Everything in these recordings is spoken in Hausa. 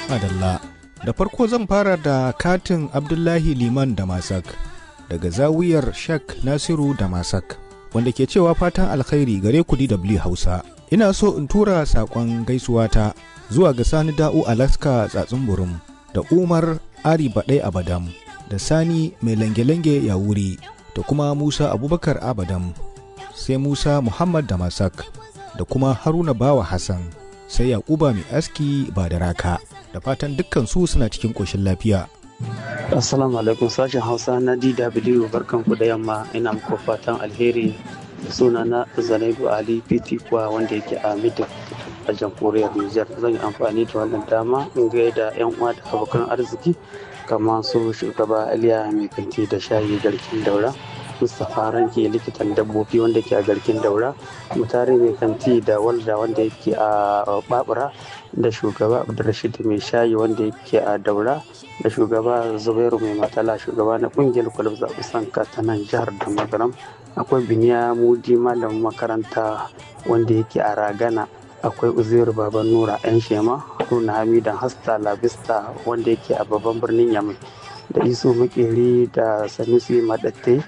Adalla. Da farko zan fara da katin Abdullahi Liman da Masak daga zawiyar Shek Nasiru da Masak wanda ke cewa fatan alkhairi gare ku DW Hausa. Ina so in tura saƙon gaisuwata zuwa ga Sani Da'u Alaska Tsatsun Burum da Umar Ari Baɗai Abadam da Sani Mai Lange-Lange Yawuri da kuma Musa Abubakar Abadam sai Musa Muhammad da Masak da kuma Haruna Bawa Hassan sai Yakuba Mai Aski ba da raka. da fatan dukkan su suna cikin ƙoshin lafiya. Assalamu alaikum sashen Hausa na DW barkanku da yamma ina muku fatan alheri da suna na Zanaibu Ali PT kuwa wanda yake a Midik a jamhuriyar Nijar zan yi amfani da wannan dama in gaida yan uwa da abokan arziki kamar su shugaba Aliya mai kanti da shayi garkin daura Mustapha Ranke likitan dabbobi wanda ke a garkin daura mutare mai kanti da walda wanda yake a babura da shugaba abdulrashid mai shayi wanda yake a daura da shugaba zubairu mai matala shugaba na kungiyar kwalab zaɓi sanka ta nan jihar da magaram akwai biniya mudi malamin makaranta wanda yake a ragana akwai uzairu baban nura yan shema haruna hamidan hasta labista wanda yake a babban birnin yamai da iso makeri da sanusi madatte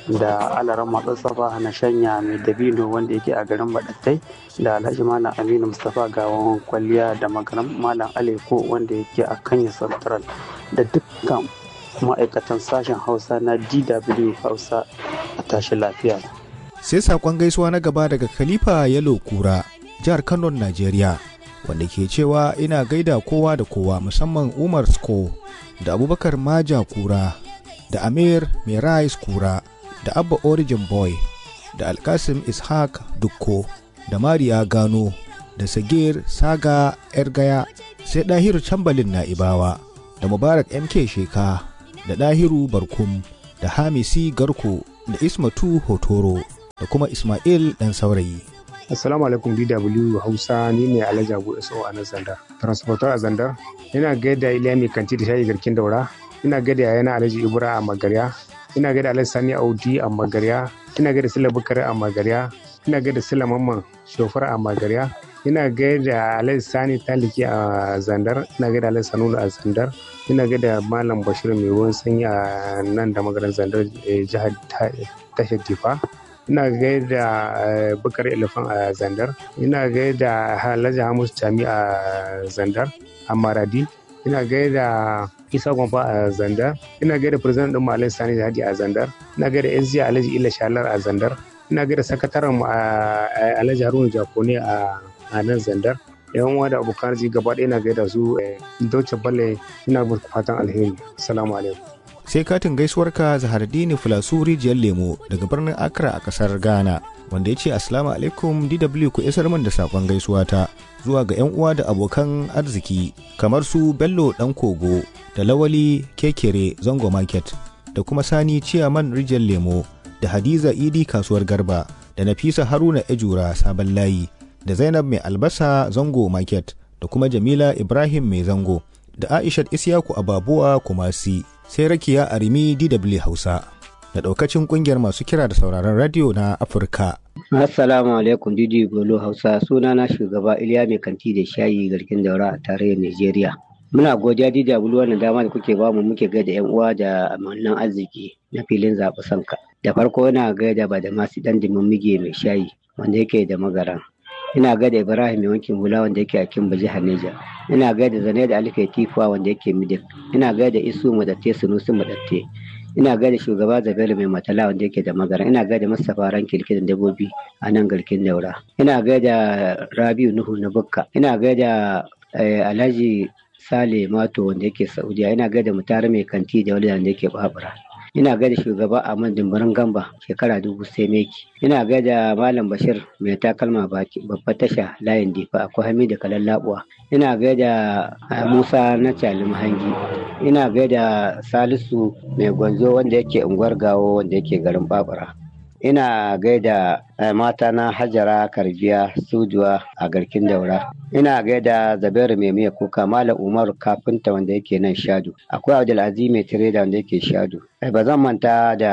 da alaran matsatsafa na shanya mai dabino wanda yake a garin madattai da alhaji malam aminu mustapha gawan kwalliya da magaram malam aleko wanda yake a kanya central da dukkan ma'aikatan sashen hausa na dw hausa a tashi lafiya sai saƙon gaisuwa na gaba daga khalifa yalo kura jihar kano najeriya wanda ke cewa ina gaida kowa da kowa musamman umar sko da abubakar maja kura da amir merais kura da abba origin boy da alkasim ishaq dukko da mariya gano da sagir saga ergaya sai dahiru cambalin na'ibawa da mubarak mk sheka da dahiru barkum da hamisi garko da ismatu hotoro da kuma ismail dan saurayi Assalamu alaikum DW Hausa ni ne Alhaji Abu Iso a nan Zandar. Transporter a Zandar. Ina gaida Iliya mai kanti da shayi garkin daura. Ina gaida yayana Alhaji Ibra a Magarya. ina gaida alhaji sani audi a magarya ina gaida sila bukari a magarya ina gaida sila mamman shofar a magarya ina gaida alhaji sani taliki a zandar ina gaida alhaji sanunu a zandar ina gaida malam bashir mai ruwan sanyi a nan da magaran zandar jihar tashar difa ina gaida bukari elefan a zandar ina gaida alhaji hamus tami a zandar a maradi ina gaida isa gwamfa a zandar ina gaida president din malai sani da hadi a zandar ina gaida sg alhaji ila shalar a zandar ina gaida sakataren mu alhaji haruna jakone a nan zandar yan uwa da abokan arziki gaba ɗaya ina gaida su dauce balle ina muku fatan alheri assalamu alaikum sai katin gaisuwarka zahardini filasu rijiyar lemo daga birnin accra a kasar ghana wanda ya ce assalamu alaikum dw ku isar min da sakon gaisuwata zuwa ga 'yan uwa da abokan arziki kamar su bello dan kogo da lawali kekere zango market da kuma sani ciyaman rijiyar lemo da hadiza idi kasuwar garba da nafisa haruna ejura sabon layi da zainab mai albasa zango market da kuma jamila ibrahim mai zango da aishat isyaku ababuwa kumasi sai rakiya arimi dw hausa da daukacin kungiyar masu kira da sauraron radio na afirka assalamu alaikum didi golo hausa suna na shugaba iliya mai kanti da shayi garkin daura a tarayyar nigeria muna godiya didi bulu wannan dama da kuke bamu muke gaida yan uwa da amannan arziki na filin zaɓi sanka da farko yana gaida ba da masu dan mige mai shayi wanda yake da magaran ina gaida ibrahim mai wankin hula wanda yake a kimba jihar neja ina gaida zane da alifai tifuwa wanda yake midik ina gaida isu madatte sunusi madatte ina gaida shugaba zabelu mai matala wanda yake da magana ina gaida mustapha ranki likitan dabbobi a nan garkin daura ina gaida rabiu nuhu na bukka ina gaida alhaji sale mato wanda yake saudiya ina gaida mutare mai kanti da wani wanda yake babura ina gaida shugaba Ahmad Dimbarin Gamba shekara dubu sai meki ina gaida Malam Bashir mai takalma baki babbar tasha layin difa akwai Hamidu Kalallabuwa ina gaida Musa na Calim Hangi ina gaida Salisu mai gwanzo wanda yake unguwar gawo wanda yake garin Babura ina gaida mata na hajara karbiya sujuwa a garkin daura ina gaida zabairu mai miya kuka malam umar kafinta wanda yake nan shadu akwai abdulaziz mai tireda wanda yake shadu ba zan manta da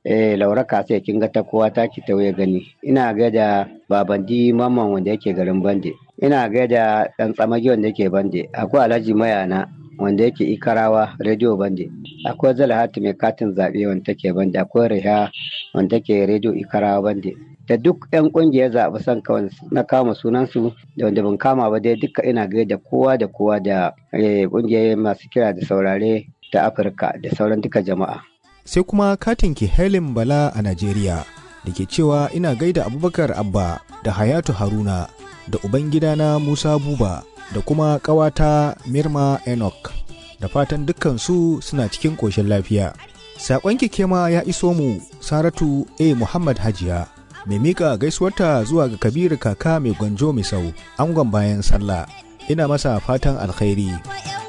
eh laura kasa kin ga ta kowa ta ki tauye gani ina gaida babandi mamman wanda yake garin bande ina gaida dan tsamagi wanda yake bande akwai alhaji mayana wanda yake ikarawa rediyo bande akwai zalhatu mai katin zaɓe wanda take bande akwai riha wanda take rediyo ikarawa bande da duk yan kungiyar zaɓi son kawai na kama sunansu da wanda ban kama ba dai duka ina gaida kowa da kowa da kungiyar masu kira da saurare ta afirka da sauran duka jama'a sai kuma katin ki Helen Bala a Najeriya da ke cewa ina gaida Abubakar Abba da Hayatu Haruna da Ubangidana Musa Buba da kuma ƙawata Mirma Enoch da fatan dukkansu suna cikin ƙoshin lafiya. Saƙon kema ya iso mu Saratu A. Muhammad Hajiya mai miƙa gaisuwarta zuwa ga Kabiru kaka mai gwanjo misau angon bayan sallah ina masa fatan alkhairi.